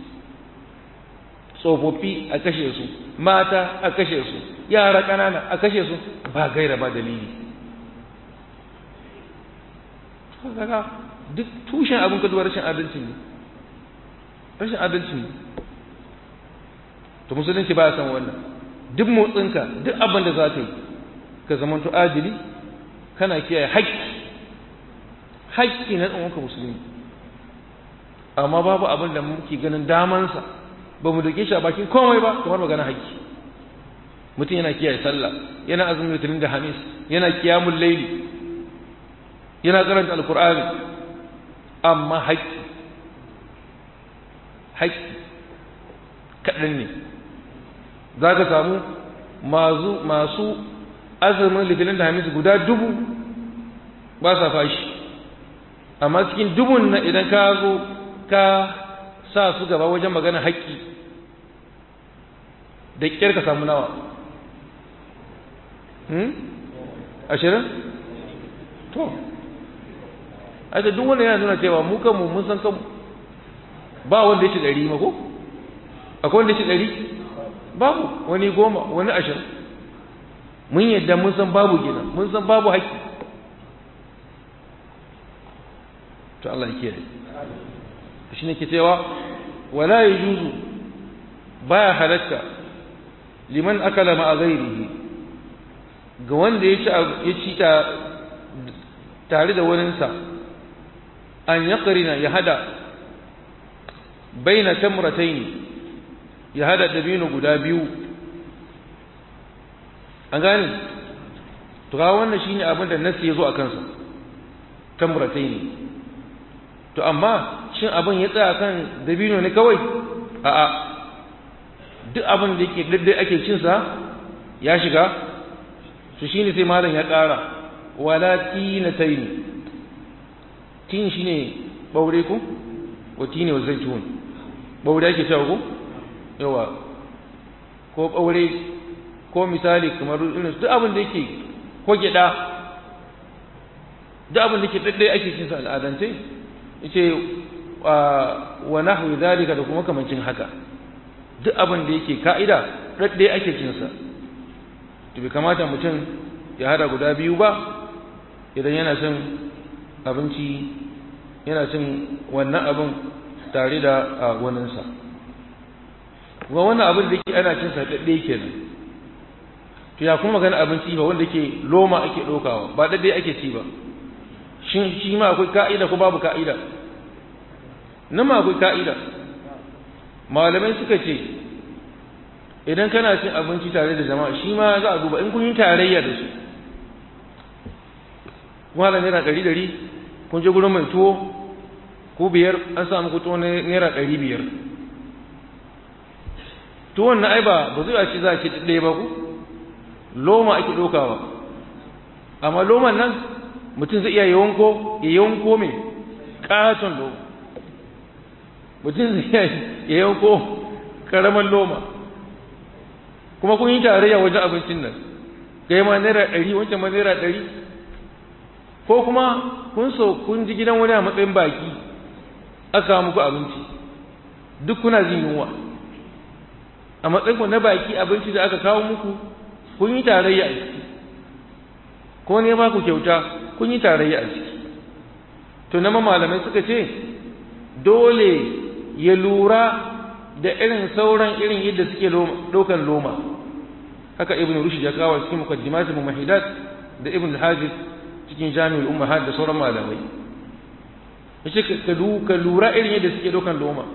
tsofaffi a kashe su mata a kashe su yara ƙanana a kashe su ba gaira ba dalili kaga duk tushen abin kaduwa rashin adalci ne rashin adalci ne to musulunci ba ya san wannan duk motsinka duk abin da za ka yi ka zamanto adili kana kiyaye haƙƙi haƙƙi na ɗanwanka musulmi amma babu abin da muke ganin damansa ba mu doke shi a bakin komai ba kamar magana haƙƙi mutum yana kiyaye sallah yana azumin litinin da hamis yana kiyamun laili yana karanta alkur'ani amma haƙƙi haƙƙi kaɗan ne za ka samu masu azumin litinin da hamis guda dubu ba sa fashi amma cikin dubun na idan ka zo ka sa su gaba wajen magana haƙƙi da ƙyar ka samu nawa ashirin to aita duk wanda yana nuna cewa mu kanmu mun san kanmu ba wanda ya ci ɗari mako akwai wanda ya ci ɗari babu wani goma wani ashirin mun yadda mun san babu gina mun san babu haƙƙi to Allah ya kiyaye shi ne ke cewa wala yajuzu baya halatta liman akala ma ghairihi ga wanda ya ci tare da waninsa an yaqrina ya hada baina tamratayn ya hada dabino guda biyu an gane to ga wannan shine abin da nasi ya zo a kansa tamratai ne to amma shin abin ya tsaya kan dabino ne kawai a'a duk abin da yake daddai ake cin sa ya shiga to shine sai malam ya ƙara wala tinatayn tin shine baure ku wa tini wa zaitun baure ake cewa ku yawa ko baure ko misali kamar irin duk abin da yake ko gida duk abin da yake daddai ake cin sa al'adance yace wa nahwi zalika da kuma kamancin haka duk abin da yake ka'ida daddai ake cin sa to bai kamata mutum ya hada guda biyu ba idan yana cin abinci yana cin wannan abin tare da waninsa kuma wannan abin da yake ana cin sa daddai kenan to ya kuma magana abinci ba wanda ke loma ake ɗaukawa ba daddai ake ci ba shin shi ma akwai ka'ida ko babu ka'ida nan ma akwai ka'ida malamai suka ce idan kana cin abinci tare da jama'a shi ma za a duba in kun yi tarayya da su malam naira ɗari ɗari kun je gurin mai tuwo ko biyar an samu ku tuwo naira ɗari biyar tuwon na ai ba ba zai a ci za a ci ɗaya ba ku loma ake ɗaukawa amma loman nan mutum zai iya yawanko ya yawanko mai ƙaton loma mutum zai iya yawanko ƙaramin loma kuma kun yi tarayya wajen abincin nan kai ma naira ɗari wancan ma naira ɗari ko kuma kun so kun ji gidan wani a matsayin baki aka muku abinci duk kuna jin yunwa a matsayin ku na baki abinci da aka kawo muku kun yi tarayya a ciki ko ne ba ku kyauta kun yi tarayya a ciki to na malamai suka ce dole ya lura da irin sauran irin yadda suke ɗaukan loma haka ibn rushd ya kawo cikin muqaddimat mumahidat da ibn al-hafiz cikin jami'ul ummahat da sauran malamai yace ka ka lura irin yadda suke ɗaukan loma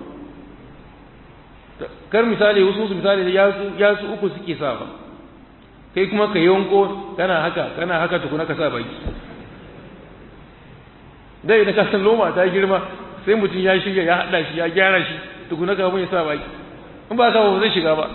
kar misali wasu misali ya su ya su uku suke sa ba kai kuma ka yanko kana haka kana haka tukuna ka sa baki dai da kasan loma ta girma sai mutum ya shirya ya hada shi ya gyara shi tukuna ka mun ya sa baki in ba ka ba zai shiga ba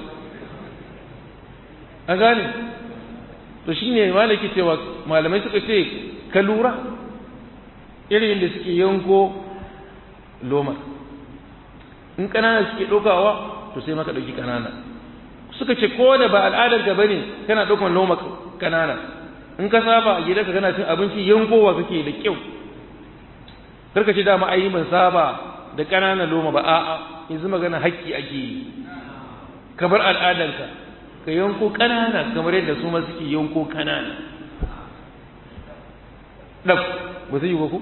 an gane to shine malaki cewa malamai suka ce ka lura irin da suke yanko loma in kanana suke ɗaukawa to sai maka ɗauki kanana suka ce ko da ba al'adar ka bane kana ɗaukan loma kanana in ka saba a gidanka kana cin abinci yankowa kake da kyau karka ce dama ai ban saba da ƙananan loma ba a'a yanzu magana haƙƙi ake yi kamar al'adarka ka yanko ƙanana kamar yadda su ma suke yanko ƙanana ɗaf ba su yi ba ku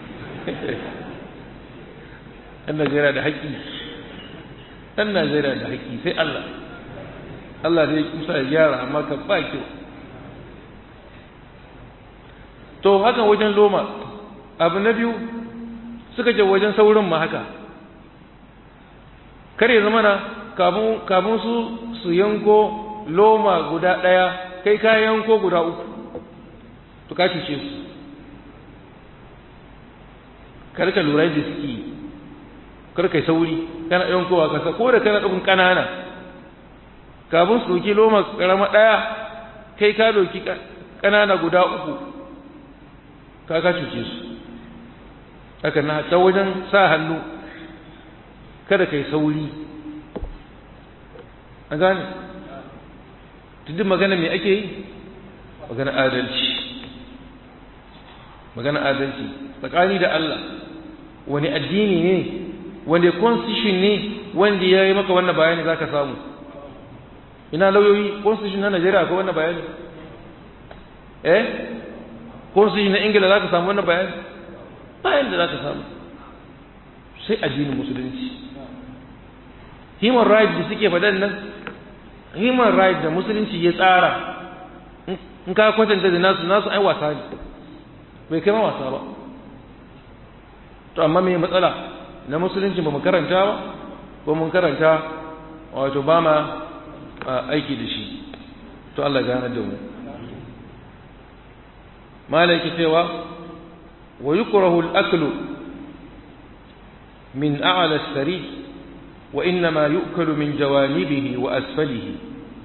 ɗan najeriya da haƙƙi ɗan najeriya da haƙƙi sai allah allah da ya kusa ya gyara amma ka ba kyau to hakan wajen loma abu na biyu suka je wajen saurin ma haka kare zama na kafin su su yanko loma guda ɗaya kai ka yanko guda uku to ka cuce su karka lura da suke karka sauri kana yankowa kasa ko da kana ɗaukun ƙanana kafin su ɗauki loma ƙarama ɗaya kai ka ɗauki ƙanana guda uku ka ka cuce su haka na ta wajen sa hannu kada kai sauri an gane tudun magana mai ake yi magana adalci magana adalci tsakani da Allah wani addini ne wani constitution ne wanda ya yi maka wannan bayani za ka samu ina lauyoyi constitution na Najeriya akwai wannan bayani eh constitution na Ingila za ka samu wannan bayani bayan da za ka samu sai addinin musulunci human rights da suke faɗan nan human rights da musulunci ya tsara in ka kwatanta da nasu nasu ai wasa ne bai kai ma wasa ba to amma mai matsala na musulunci ba mu karanta ba ko mun karanta wato ba ma aiki da shi to Allah gane da mu malaki cewa wa yukrahu al-aklu min a'la as-sari wa innama yu'kalu min jawanibihi wa asfalihi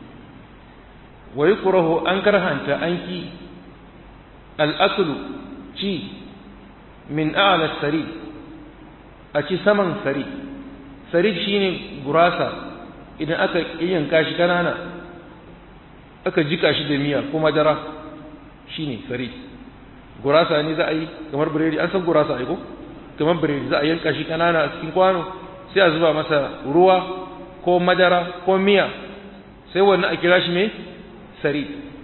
wa yukrahu an karhanta anki al-aklu ci min a'la as-sari a ci saman sari sari shine gurasa idan aka yanka shi kanana aka jika shi da miya ko madara shine sari gurasa ne za a yi kamar biredi an san gurasa a ko kamar biredi za a yanka shi kanana a cikin kwano sai a zuba masa ruwa ko madara ko miya sai wannan a kira shi mai sari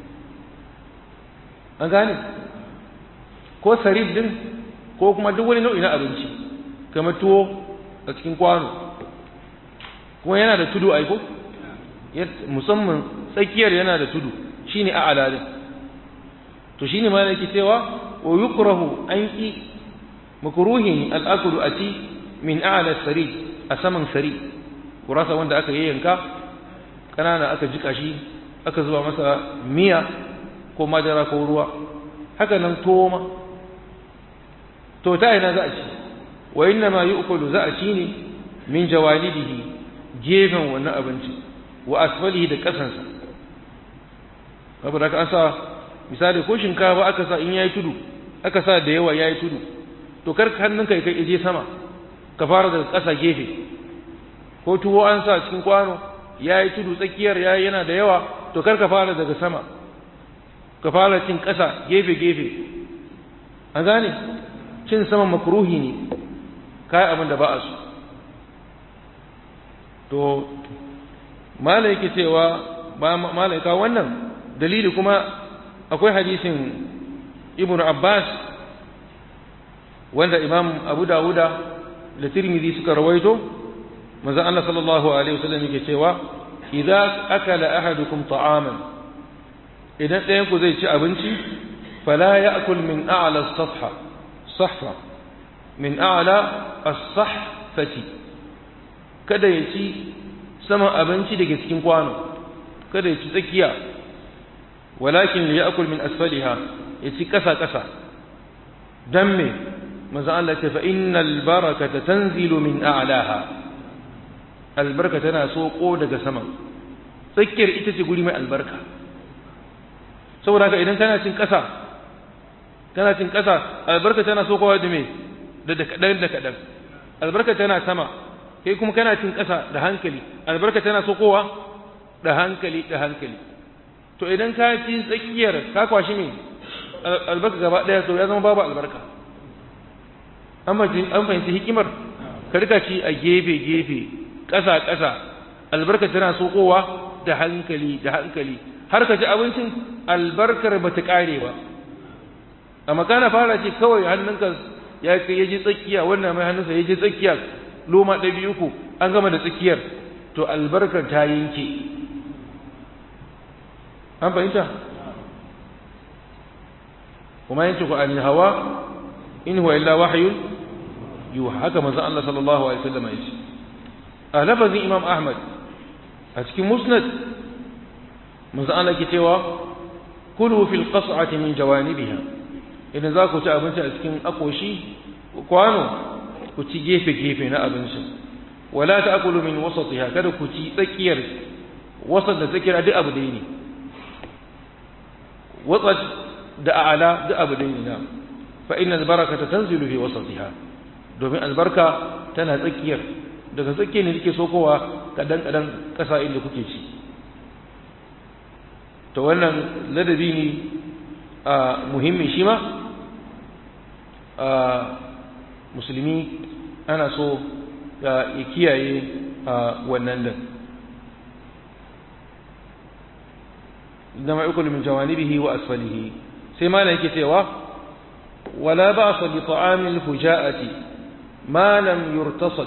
an gane ko sarif din ko kuma duk wani nau'i na abinci kamar tuwo a cikin kwano kuma yana da tudu aiko musamman tsakiyar yana da tudu shine a alalin to shine ma yake cewa wa yukrahu an ki makruhin al-aklu ati min a'la sari a saman sari gurasa wanda aka yayyanka kanana aka jika shi aka zuba masa miya ko madara ko ruwa haka nan tuwo ma to ta ina za a ci wa inna ma yu'kulu za a ci ne min jawanibihi gefen wannan abinci wa asfalihi da kasansa saboda ka an sa misali ko shinkafa aka sa in yayi tudu aka sa da yawa yayi tudu to kar hannunka kai je sama ka fara daga ƙasa gefe ko tuwo an sa cikin kwano yayi tudu tsakiyar yayi yana da yawa to kar ka fara daga sama ka fara cin ƙasa gefe gefe an gane cin sama makruhi ne kai abin da ba a so to malaiki cewa ba malaika wannan dalili kuma akwai hadisin ibn abbas wanda imam abu dawuda da tirmidhi suka rawaito manzo Allah sallallahu alaihi wasallam yake cewa idza akala ahadukum ta'aman idan ɗayan ku zai ci abinci fala ya'kul min a'la as-safha sahfa min a'la as-sahfati kada ya ci saman abinci daga cikin kwano kada ya ci tsakiya walakin ya akul min asfaliha ya ci kasa kasa dan me manzo Allah ta fa innal barakata tanzilu min a'laha albarka tana soko daga saman tsakiyar ita ce guri mai albarka saboda haka idan kana cin kasa kana cin kasa albarka tana sokowa da me da kadan da kadan albarka tana sama kai kuma kana cin ƙasa da hankali albarka tana sokowa da hankali da hankali to idan ka ci tsakiyar ka kwashi me albarka gaba ɗaya to ya zama babu albarka an fahimci hikimar ka rika ci a gefe gefe ƙasa ƙasa albarka tana sokowa da hankali da hankali har ka ci abincin albarkar ba ta ƙare ba amma kana fara ce kawai hannunka ya ji tsakiya wannan mai hannunsa ya ji tsakiya loma ɗaya biyu uku an gama da tsakiyar to albarkar ta yanke an fahimta kuma yanke ku anil hawa in huwa illa wahyun yuha haka manzo Allah sallallahu alaihi wasallam ya ce a lafazin Imam Ahmad a cikin musnad manzo Allah ke cewa kulu fil qas'ati min jawanibiha idan za ku ci abinci a cikin akoshi kwano ku ci gefe-gefe na abincin wala ta akulu min wasatiha kada ku ci tsakiyar wasat da tsakiyar duk abu dai ne wasat da a'ala duk abu dai ne na fa inna albarakata tanzilu fi wasatiha domin albarka tana tsakiyar daga tsakiyar ne take sokowa kadan kadan kasa inda kuke ci to wannan ladabi ne a muhimmi shi ma a musulmi ana so ya kiyaye a wannan din da ma'ikul min jawanibihi wa asfalihi sai ma yake cewa wala ba'sa bi ta'amil fuja'ati ma lam yurtasad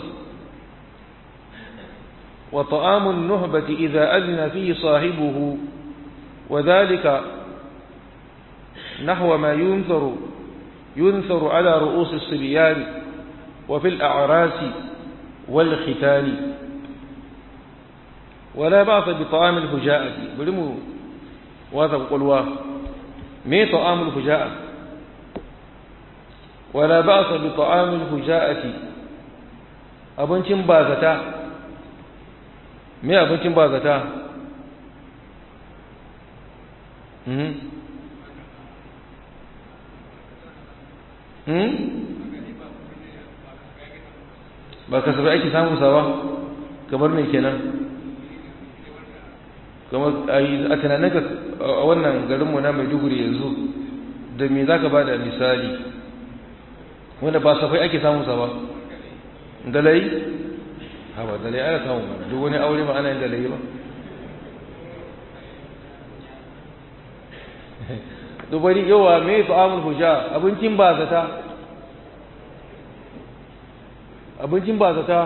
wa ta'amun nuhbati idza adna fihi sahibuhu وذلك نحو ما ينثر ينثر على رؤوس الصبيان وفي الأعراس والختان ولا بأس بطعام الفجاءة بلمو واثق قلوا مي طعام الفجاءة wala ba'sa bi ta'amil huja'ati abincin bazata me abincin bazata hmm hmm ba kasafai ake samun sa ba kamar me kenan kamar a tunaninka a wannan garinmu na maiduguri yanzu da me za ka ba da misali wanda ba safai ake samunsa ba dalai ha ba dalai ana samun mana duk wani aure ma ana yin dalai ba dubari yawa me fa'amul hujja abincin ba zata abincin ba zata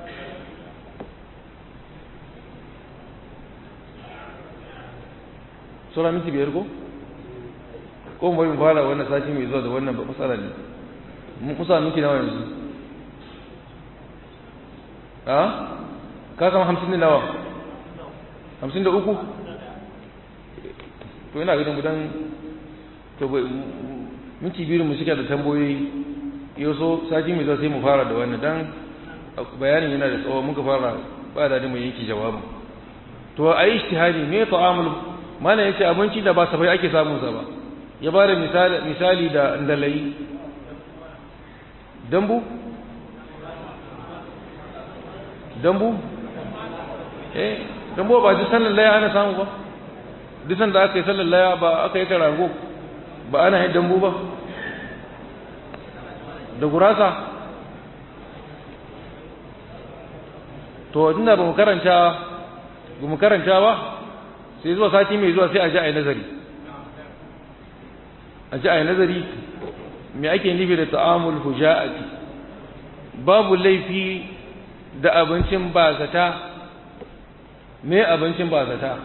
sura minti biyar ko ko mu bari mu fara wannan sati mai zuwa da wannan matsala ne mun kusa minti nawa yanzu a ka kama hamsin da nawa hamsin da uku to ina ganin gudan to minti biyu mu suke da tambayoyi yau so sati mai zuwa sai mu fara da wannan dan bayanin yana da tsawo muka fara ba da mu yanki jawabin to a yi ishtihadi me ta'amul mana yace abinci da ba safai ake samun sa ba ya ba da misali misali da ndalai dambu dambu eh dambu ba duk sallar laya ana samu ba duk sanda aka yi sallar laya ba aka yi karago ba ana yin dambu ba da gurasa to tunda ba mu karanta ba mu karanta ba sai zuwa sati mai zuwa sai a ji a yi nazari a ji a yi nazari me ake nufi da ta'amul huja'ati babu laifi da abincin bazata me abincin bazata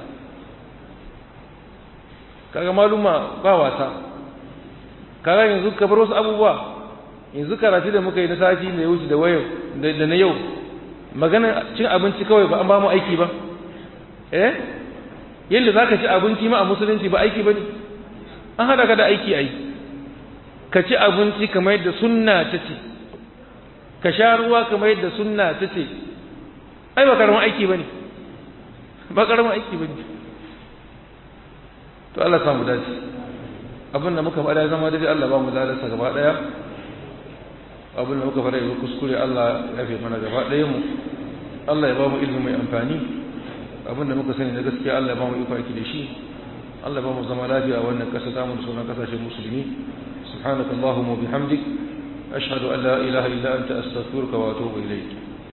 kaga maluma ba wasa kaga yanzu ka bar wasu abubuwa yanzu karatu da muka yi na sati da ya wuce da wayo da na yau magana cin abinci kawai ba an ba mu aiki ba eh yadda za ka ci abinci ma a musulunci ba aiki ba ne an haɗa ka da aiki ai ka ci abinci kamar yadda sunna ta ce ka sha ruwa kamar yadda sunna ta ce ai ba karamin aiki ba ne ba karamin aiki ba ne to Allah samu dace abin da muka faɗa zama daidai Allah ba mu ladarsa gaba ɗaya abin da muka faɗa ya kuskure Allah ya fi mana gaba ɗaya mu Allah ya ba mu ilimi mai amfani abin da muka sani na gaskiya Allah ya ba mu iko aiki da shi Allah ya ba mu zama lafiya a wannan ƙasa ta mu da sauran ƙasashen musulmi subhanakallahumma wa bihamdik ashhadu an la ilaha illa anta astaghfiruka wa atubu ilayk